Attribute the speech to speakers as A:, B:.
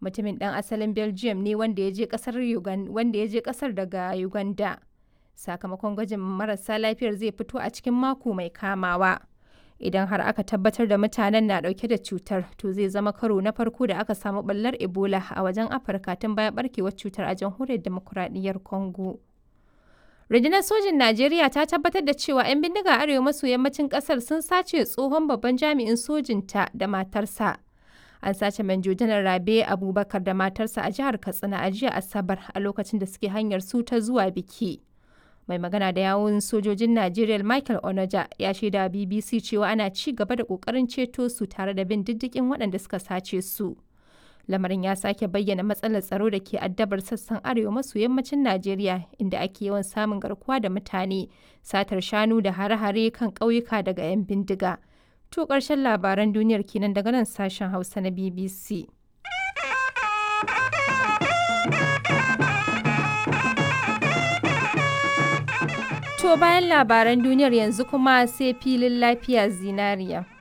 A: Mutumin ɗan asalin Belgium ne wanda ya je ƙasar daga Uganda. Sakamakon gwajin marasa lafiyar zai fito a cikin mako mai kamawa. Idan har aka tabbatar da mutanen na ɗauke da cutar, to zai zama karo na farko da aka samu ɓallar Ebola a wajen Afirka tun bayan ɓarkewar cutar a jamhuriyar demokuraɗiyyar Congo. Rundunar sojin Najeriya ta tabbatar da cewa 'yan bindiga arewa maso yammacin ƙasar sun sace tsohon babban jami'in sojinta da matarsa. An sace Manjo Janar Rabe Abubakar da matarsa a jihar Katsina a jiya Asabar a lokacin da suke hanyar su ta zuwa biki. Mai magana da yawun sojojin Najeriya Michael Onoja ya shaida BBC cewa ana ci gaba da ƙoƙarin ceto su tare da bin diddigin waɗanda suka sace su. Lamarin ya sake bayyana matsalar tsaro da ke addabar sassan arewa maso yammacin Najeriya inda ake yawan samun garkuwa da mutane, satar shanu da hare-hare kan ƙauyuka daga 'yan bindiga. To ƙarshen labaran duniyar kenan daga nan sashen Hausa na BBC. To bayan labaran duniyar yanzu kuma sai filin lafiya zinariya.